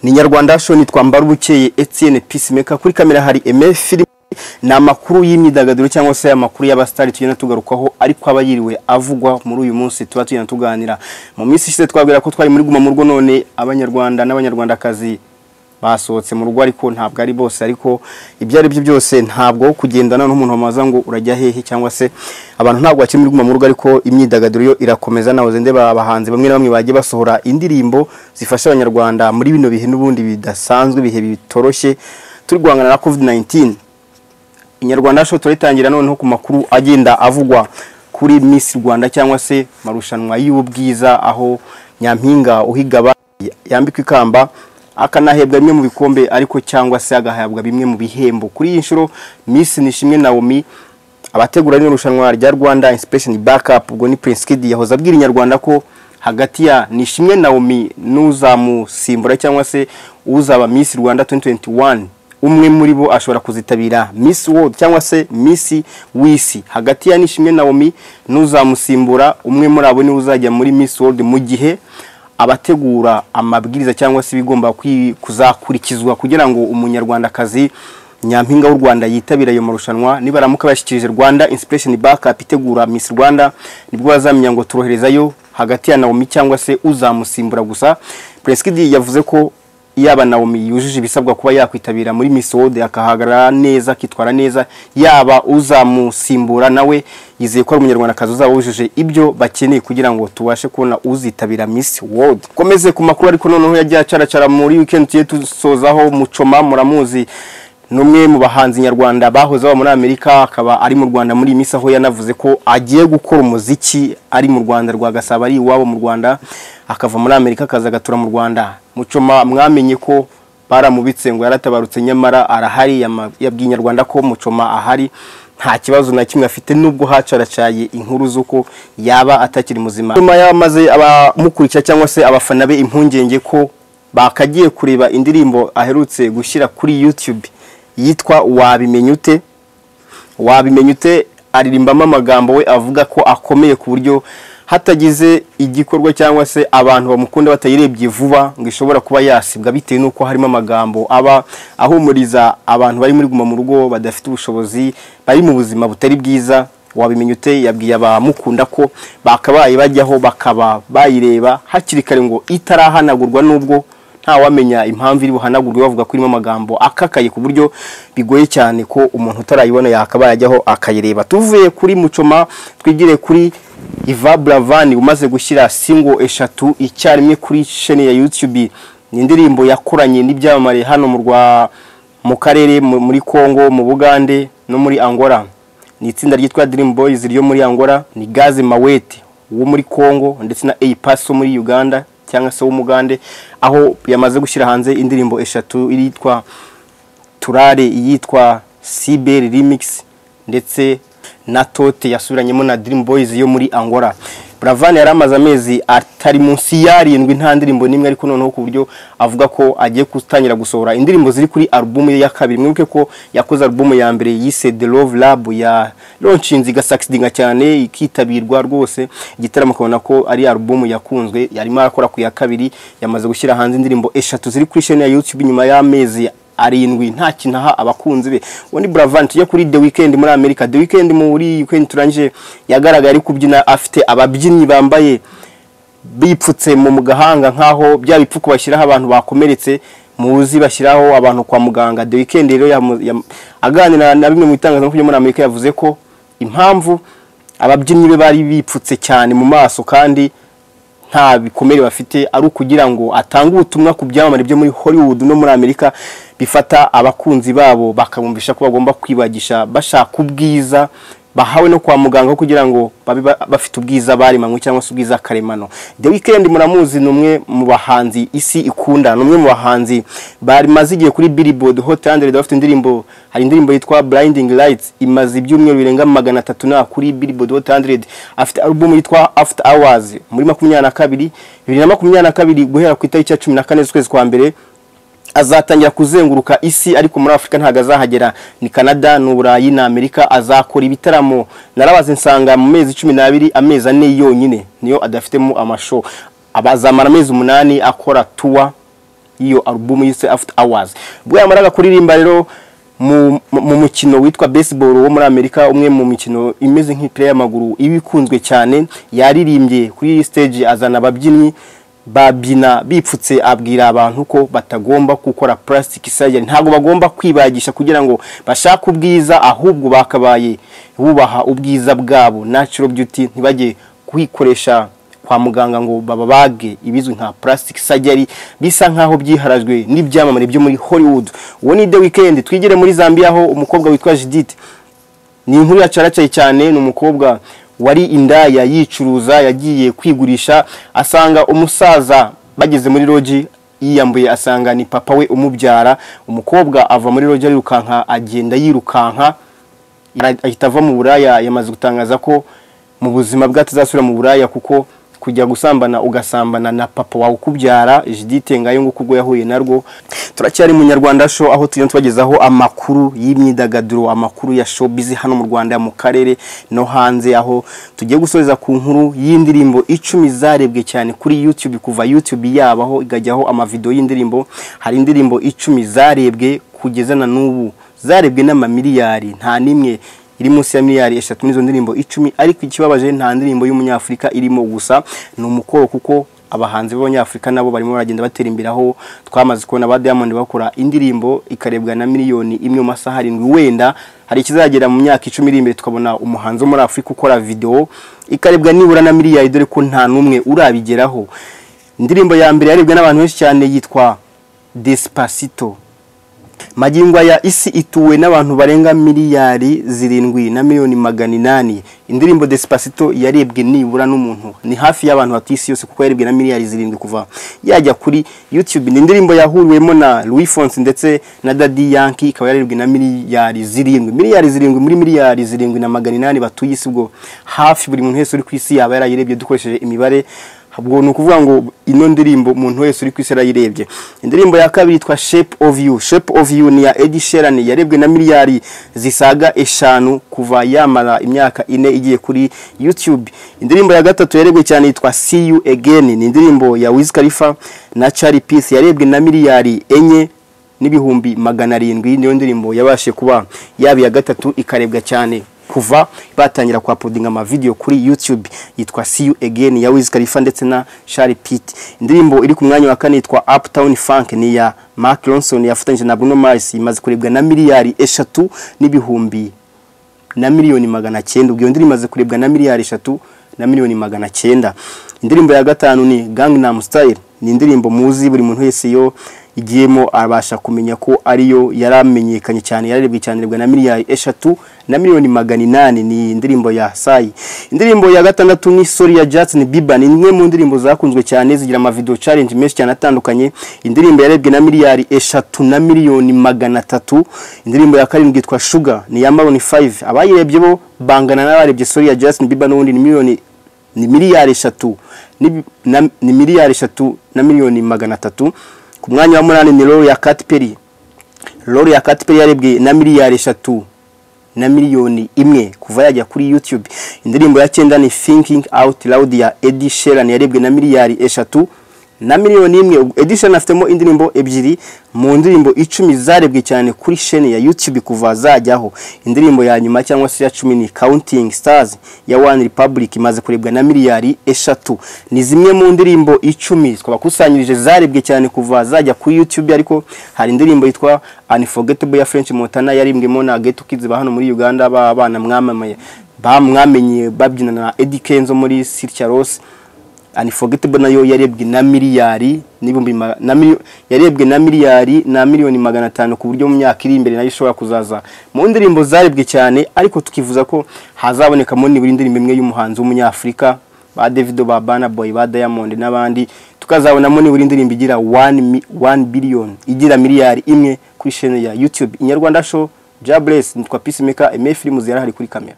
ni nyarwanda shoni twambara ubukeye etienne peacemaker kuri kamera hari eme filime ni amakuru y'imyidagaduro cyangwa se amakuru y'abasitari tugenda tugarukaho ariko aba yiriwe avugwa muri uyu munsi tuba tugenda tuganira mu minsi ishize twabwira ko twari muri guma mu rugo none abanyarwanda n'abanyarwandakazi basohotse mu rugo ariko ntabwo ari bose ariko ibyo ari byo byose ntabwo kugendana n'umuntu wamaza ngo urajya hehe cyangwa se abantu ntabwo bakiri muri guma mu rugo ariko imyidagaduro yo irakomeza nawe ndeba abahanzi bamwe na bamwe bagiye basohora indirimbo zifasha abanyarwanda muri bino bihe n'ubundi bidasanzwe ibihe bitoroshye turi guhangana na covid 19 inyarwanda show turitangira noneho ku makuru agenda avugwa kuri Miss Rwanda cyangwa se marushanwa y'ubwiza aho nyampinga uhigaba yambikwa ikamba akanahebwa bimwe mu bikombe ariko cyangwa se agahabwa bimwe mu bihembo kuri iyi nshuro Miss Nishimwe Naomi abategura rino rushanwa rya Rwanda Inspiration Backup ubwo ni Prince Kid yahoze abwira inyarwanda ko hagati ya Nishimwe Naomi n'uzamusimbura cyangwa se uzaba Miss Rwanda 2021 umwe muri bo ashobora kuzitabira Miss World cyangwa se Miss Wisi hagati ya Nishimwe Naomi n'uzamusimbura umwe muri abo ni uzajya muri Miss World mu gihe abategura amabwiriza cyangwa se ibigomba kuzakurikizwa kugira ngo umunyarwandakazi nyampinga w'u Rwanda yitabira ayo marushanwa nibaramuka bashyikirije Rwanda Inspiration Backup itegura Miss Rwanda nibwo bazamenya ngo turoherezayo hagati ya Naomi cyangwa se uzamusimbura gusa Preskidi yavuze ko yaba Naomi yujuje ibisabwa kuba yakwitabira muri Miss World akahagarara neza akitwara neza yaba uzamusimbura nawe yizeye ko ari umunyarwandakazi uzaba wujuje ibyo bakeneye kugira ngo tubashe kubona uzitabira Miss World komeze ku makuru ariko noneho yagiye acaracara muri weekend tuye tusozaho mucoma muramuzi numwe mu bahanzi nyarwanda bahoze baba muri Amerika akaba ari mu Rwanda muri Miss aho yanavuze ko agiye gukora umuziki ari mu Rwanda rwa Gasabo ari iwabo mu Rwanda akava muri Amerika akaza agatura mu Rwanda mucoma mwamenye ko baramubitse ngo yaratabarutse nyamara arahari yabwiye nyarwanda ko mucoma ahari nta kibazo na kimwe afite nubwo hacaracaye inkuru z'uko yaba atakiri muzima nyuma yamaze abamukurikira cyangwa se abafana be impungenge ko bakagiye kureba indirimbo aherutse gushyira kuri YouTube yitwa wabimenye ute wabimenye ute aririmbamo amagambo we avuga ko akomeye ku buryo hatagize igikorwa cyangwa se abantu bamukunda batayirebye vuba ngo ishobora kuba yasibwa bitewe n'uko harimo amagambo aba ahumuriza abantu bari muri guma mu rugo badafite ubushobozi bari mu buzima butari bwiza wabimenye ute yabwiye abamukunda ko bakabaye bajyaho bakaba bayireba hakiri kare ngo itarahanagurwa n'ubwo ntawamenya impamvu iri buhanagurwe bavuga ko irimo amagambo akakaye ku buryo bigoye cyane ko umuntu utarayibona yakabaye ajyaho akayireba tuvuye kuri mucoma twigire kuri Iva Bravani umaze gushyira singo eshatu icyarimwe kuri sheni ya YouTube ni indirimbo yakoranye n'ibyamamare hano mu rwa mu karere muri Kongo mu Bugande no muri Angola ni itsinda ryitwa Dream Boys ryo muri Angola ni Gaze Mawete wo muri Kongo ndetse na Eipaso muri Uganda cyangwa se w'umugande aho yamaze gushyira hanze indirimbo eshatu iritwa Turare iyitwa Cyber Remix ndetse na tote yasubiranyemo na Dream Boys yo muri Angola Bravani yari amaze amezi atari munsi yarindwi nta ndirimbo n'imwe ariko noneho ku buryo avuga ko agiye gutangira gusohora indirimbo ziri kuri album ye ya kabiri mwibuke ko yakoze album ya mbere yise The Love Lab ya launchinze igasakisidinga cyane ikitabirwa rwose igitaramo ukabona ko ari album yakunzwe yarimo arakora ku ya kabiri yamaze gushyira hanze indirimbo eshatu ziri kuri chaîne ya YouTube nyuma y'amezi arindwi nta kinaha abakunzi be ubundi buravan tujya kuri the weekend muri amerika the weekend muri weekend turangije yagaragaye ari kubyina afite ababyinnyi bambaye bipfutse mu gahanga nk'aho bya bipfuko bashyiraho abantu bakomeretse muzi bashyiraho abantu kwa muganga the weekend rero aganira na bimwe mu bitangazamakuru muri amerika yavuze ko impamvu ababyinnyi be bari bipfutse cyane mu maso kandi nta bikomere bafite ari ukugira ngo atange ubutumwa ku byamamare byo muri hollywood no muri amerika bifata abakunzi babo bakabumvisha ko bagomba kwibagisha bashaka ubwiza bahawe no kwa muganga kugira ngo babe bafite ubwiza baremanywe cyangwa se ubwiza karemano the weekend muramuzi ni umwe mu bahanzi isi ikunda ni umwe mu bahanzi bamaze igihe kuri billboard hot 100 bafite indirimbo hari indirimbo yitwa blinding lights imaze ibyumweru birenga magana atatu na kuri billboard hot 100 afite album yitwa after hours muri makumyabiri na kabiri bibiri na makumyabiri na kabiri guhera ku itariki ya cumi na kane z'ukwezi kwa mbere azatangira kuzenguruka isi ariko muri afurika ntabwo azahagera ni canada ni uburayi na amerika azakora ibitaramo narabaze nsanga mu mezi cumi n'abiri amezi ane yonyine niyo adafitemo amasho abazamara amezi umunani akora tuwa y'iyo alubumu yise after hours ubwo yamaraga kuririmba rero mu mu mukino witwa baseball wo muri amerika umwe mu mikino imeze nk'ipira y'amaguru iba ikunzwe cyane yaririmbye kuri iyi stage azana ababyinnyi babyina bipfutse abwira abantu ko batagomba gukora plastic surgery ntabwo bagomba kwibagisha kugira ngo bashake ubwiza ahubwo bakabaye bubaha ubwiza bwabo natural beauty ntibajye kwikoresha kwa muganga ngo bababage ibizwi nka plastic surgery bisa nkaho byiharajwe n'ibyamamare byo muri Hollywood uwo ni The Weekend twigire muri Zambia aho umukobwa witwa Judith ni inkuru yacaracaye cyane ni umukobwa wari indaya yicuruza yagiye kwigurisha asanga umusaza bageze muri roji yiyambuye asanga ni papa we umubyara umukobwa ava muri roji arirukanka agenda yirukanka ahita ava mu buraya yamaze gutangaza ko mu buzima bwe atazasubira mu buraya kuko kujya gusambana ugasambana na papa wawe ukubyara Judith Ngayo ngo ubwo yahuye narwo turacyari mu Nyarwanda show aho tujya tubagezaho amakuru y'imyidagaduro amakuru ya showbiz hano mu Rwanda mu karere no hanze aho tugiye gusoreza ku nkuru y'indirimbo icumi zarebwe cyane kuri YouTube kuva YouTube yabaho igajyaho amavideo y'indirimbo hari indirimbo icumi zarebwe kugeza na n'ubu zarebwe n'amamiliyari nta nimwe iri munsi ya miliyari eshatu n'izo ndirimbo icumi ariko ikibabaje nta ndirimbo y'umunyafurika irimo gusa ni umukoro kuko abahanzi b'abanyafurika nabo barimo baragenda batera imbere aho twamaze kubona ba Diamond bakora indirimbo ikarebwa na miliyoni imwe mu masaha arindwi wenda hari ikizagera mu myaka icumi iri imbere tukabona umuhanzi wo muri afurika ukora videwo ikarebwa nibura na miliyari dore ko nta n'umwe urabigeraho indirimbo ya mbere yarebwe n'abantu benshi cyane yitwa Despacito magingo ya isi ituwe n'abantu barenga miliyari zirindwi na miliyoni magana inani indirimbo Despacito yarebwe nibura n'umuntu ni hafi y'abantu batuye isi yose kuko yarebwe na miliyari zirindwi kuva yajya kuri YouTube ni indirimbo yahuriwemo na Louis Fonsi ndetse na Daddy Yankee ikaba yarebwe na miliyari zirindwi miliyari zirindwi muri miliyari zirindwi na magana inani batuye isi ubwo hafi buri muntu wese uri ku isi yaba yarayirebye dukoresheje imibare ubwo ni ukuvuga ngo ino ndirimbo umuntu wese uri ku isi arayirebye indirimbo ya kabiri yitwa shepu ofu yu shepu ofu yu ni ya edi sherani yarebwe na miliyari zisaga eshanu kuva yamara imyaka ine igiye kuri yutube indirimbo ya gatatu yarebwe cyane yitwa si yu egeni ni indirimbo ya wiz khalifa na cari pisi yarebwe na miliyari enye n'ibihumbi magana arindwi niyo ndirimbo yabashe kuba yaba iya gatatu ikarebwa cyane kuva batangira kuhapodinga amavidewo kuri YouTube yitwa See You Again ya Wiz Khalifa ndetse na Shari Pitt. Indirimbo iri ku mwanya wa kane yitwa Uptown Funk ni ya Mark Ronson yafatanyije na Bruno Mars imaze kurebwa na miliyari eshatu n'ibihumbi na miliyoni magana cyenda. Ubwo iyo ndirimbo imaze kurebwa na miliyari eshatu na miliyoni magana cyenda. Indirimbo ya gatanu ni Gangnam Style ni indirimbo muzi buri muntu wese yo igiyemo abasha kumenya ko ariyo yaramenyekanye cyane yararebwe cyane rebwa na miliyari eshatu na miliyoni magana inani ni indirimbo ya Sai indirimbo ya gatandatu ni Sorry ya Justin Bieber ni imwe mu ndirimbo zakunzwe cyane zigira amavideo challenge menshi cyane atandukanye indirimbo yarebwe na miliyari eshatu na miliyoni magana atatu indirimbo ya karindwi yitwa Sugar ni ya Maroon 5 abayirebye bo bangana n'abarebye Sorry ya Justin Bieber n'ubundi ni miliyoni ni miliyari eshatu ni, na, ni miliyari eshatu na miliyoni magana atatu ku mwanya wa munani ni Lori ya Katy Perry Lori ya Katy Perry yarebwe na miliyari eshatu na miliyoni imwe kuva yajya kuri YouTube indirimbo ya cyenda ni Thinking Out Loud ya Ed Sheeran yarebwe na miliyari eshatu na miliyoni imwe Ed Sheeran afitemo indirimbo ebyiri mu ndirimbo icumi zarebwe cyane kuri sheni ya YouTube kuva zajyaho indirimbo ya nyuma cyangwa se ya cumi ni Counting Stars ya One Republic imaze kurebwa na miliyari eshatu ni zimwe mu ndirimbo icumi twabakusanyirije zarebwe cyane kuva zajya kuri YouTube ariko hari indirimbo yitwa Unforgettable ya French Montana yaririmbwemo na Geto Kids ba hano muri Uganda b'abana mwamamaye bamwamenye babyina na Eddie Kenzo muri Sitya Rose Unforgettable nayo yarebwe na miliyari n'ibihumbi yarebwe na miliyari na miliyoni magana atanu ku buryo mu myaka iri imbere nayo ishobora kuzaza mu ndirimbo zarebwe cyane ariko tukivuza ko hazabonekamo nibura indirimbo imwe y'umuhanzi w'umunyafurika ba Davido ba Burna Boy ba Diamond n'abandi tukazabonamo nibura indirimbo igira 1 billion igira miliyari imwe kuri chaîne ya YouTube Inyarwanda Show Jobless nitwa Peacemaker MF films yarahari kuri kamera